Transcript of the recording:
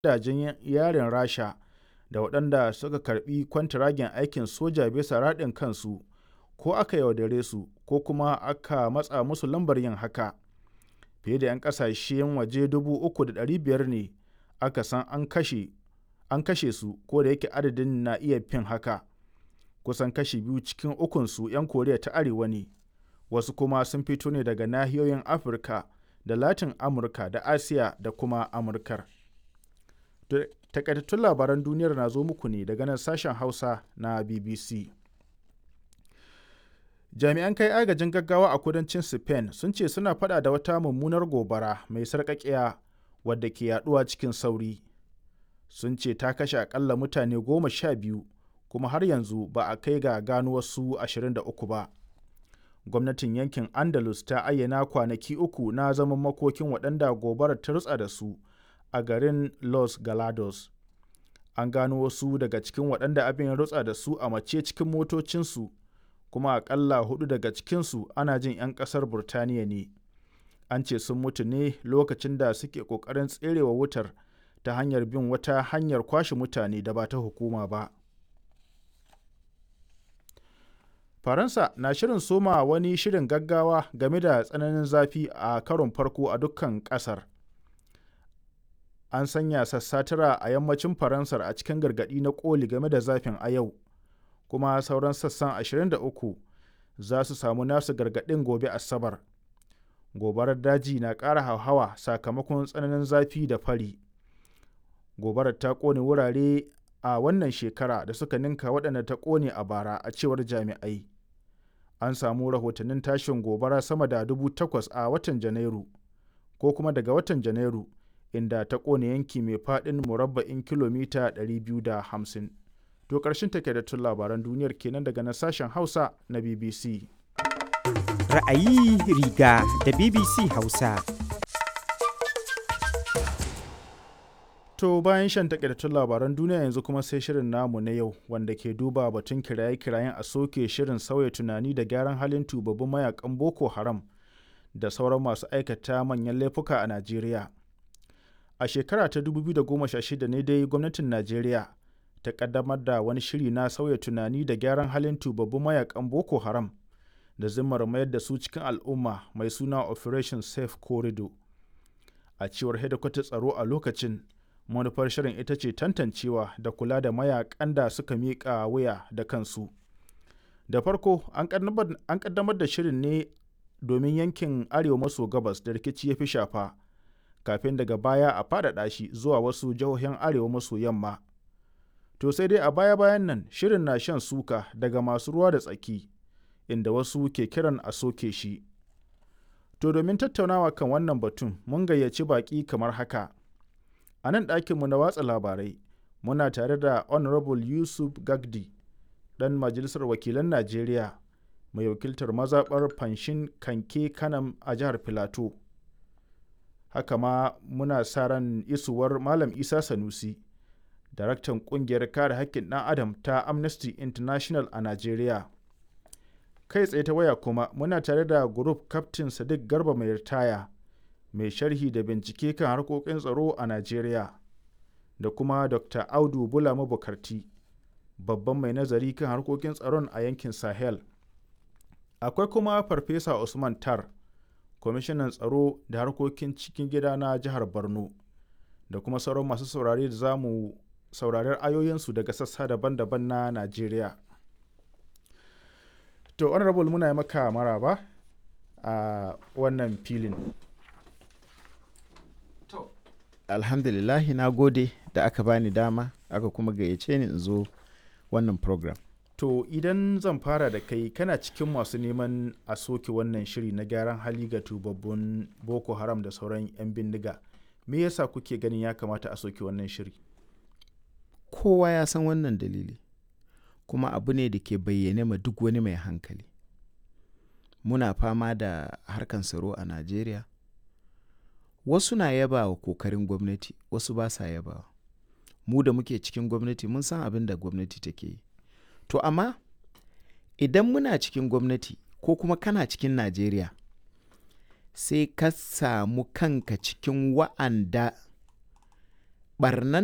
gidajen yarin Rasha da waɗanda suka karɓi kwantiragin aikin soja bisa raɗin kansu ko aka yaudare su ko kuma aka matsa musu lambar yin haka. Fiye da 'yan ƙasashen waje 3,500 ne aka san an kashe an kashe su ko da yake adadin na iya fin haka. Kusan kashi biyu cikin ukunsu 'yan Koriya ta Arewa ne, wasu kuma sun fito ne daga nahiyoyin Afirka da Latin Amurka da Asiya da kuma Amurkar. Takaitattun labaran duniyar na zo muku ne daga nan sashen Hausa na BBC. Jami'an kai agajin gaggawa a kudancin Spain sun ce suna fada da wata mummunar gobara mai sarƙaƙiya wadda ke yaduwa cikin sauri. Sun ce ta kashe akalla mutane goma sha biyu kuma har yanzu ba a kai ga gano wasu 23 ba. Gwamnatin yankin Andalus ta ayyana kwanaki uku na zaman makokin waɗanda gobarar ta rutsa da su a garin Los Galados. An gano wasu daga cikin waɗanda abin ya rutsa da su a mace cikin motocinsu kuma akalla hudu daga cikinsu ana jin 'yan ƙasar Burtaniya ne. An ce sun mutu ne lokacin da suke ƙoƙarin tserewa wutar ta hanyar bin wata hanyar kwashe mutane da ba ta hukuma ba. Faransa na shirin soma wani shirin gaggawa game da tsananin zafi a karon farko a dukkan ƙasar. An sanya sassa tara a yammacin Faransar a cikin gargaɗi na ƙoli game da zafin a yau, kuma sauran sassan 23 za su samu nasu gargaɗin gobe Asabar. Gobarar daji na ƙara hauhawa sakamakon tsananin zafi da fari. Gobarar ta ƙone wurare a wannan shekara da suka ninka waɗanda ta ƙone a bara a cewar jami'ai. An samu rahotannin tashin gobara sama da dubu takwas a watan Janairu, ko kuma daga watan Janairu, inda ta ƙone yanki mai faɗin murabba'in kilomita 250. To ƙarshen takaitattun labaran duniyar kenan daga na sashen Hausa na BBC. Ra'ayi riga da BBC Hausa. To bayan shan takaitattun labaran duniya yanzu kuma sai shirin namu na yau wanda ke duba batun kiraye-kirayen a soke shirin sauya tunani da gyaran halin tubabbin mayakan Boko Haram da sauran masu aikata manyan laifuka a Najeriya. A shekara ta 2016 ne dai gwamnatin Najeriya ta kaddamar da wani shiri na sauya tunani da gyaran halin tubabbin mayakan Boko Haram da zimmar mayar da su cikin al'umma mai suna Operation Safe Corridor. A cewar hedikwatar tsaro a lokacin manufar shirin ita ce tantancewa da kula da mayakan da suka miƙa wuya da kansu da farko an ƙaddamar da shirin ne domin yankin arewa maso gabas da rikici ya fi shafa kafin daga baya a faɗaɗa shi zuwa wasu jihohin arewa maso yamma to sai dai a baya-bayan nan shirin na shan suka daga masu ruwa da tsaki inda wasu ke kiran a soke shi to domin tattaunawa kan wannan batun mun gayyaci baƙi kamar haka a nan ɗakinmu na watsa labarai muna tare da honorable yusuf gagdi ɗan majalisar wakilan najeriya mai wakiltar mazaɓar fanshin kanke kanam a jihar filato haka ma muna sa ran isuwar malam isa sanusi daraktan ƙungiyar kare haƙƙin ɗan adam ta amnesty international a najeriya kai tsaye ta waya kuma muna tare da group captain sadiq garba mai ritaya mai sharhi da bincike kan harkokin tsaro a Najeriya da kuma Dr. Audu Bula Mabukarti, babban mai nazari kan harkokin tsaron a yankin Sahel. Akwai kuma Farfesa Usman Tar, kwamishinan tsaro da harkokin cikin gida na jihar Borno, da kuma sauran masu saurare da za mu saurari ayoyinsu daga sassa daban-daban na Najeriya. To, honorable muna yi maka maraba a wannan filin. alhamdulillahi na gode da aka bani dama aka kuma gayyace ni in zo wannan program to idan zan fara da kai kana cikin masu neman a soke wannan shiri na gyaran hali ga tubabbun boko haram da sauran 'yan bindiga me yasa kuke ganin ya kamata a soke wannan shiri kowa ya san wannan dalili kuma abu ne da ke bayyane ma duk wani mai hankali muna fama da harkan tsaro a najeriya wasu na yaba wa kokarin gwamnati wasu ba sa yaba mu da muke cikin gwamnati mun san abin da gwamnati take yi to amma idan muna cikin gwamnati ko kuma kana cikin najeriya sai ka samu kanka cikin wa'anda ɓarnan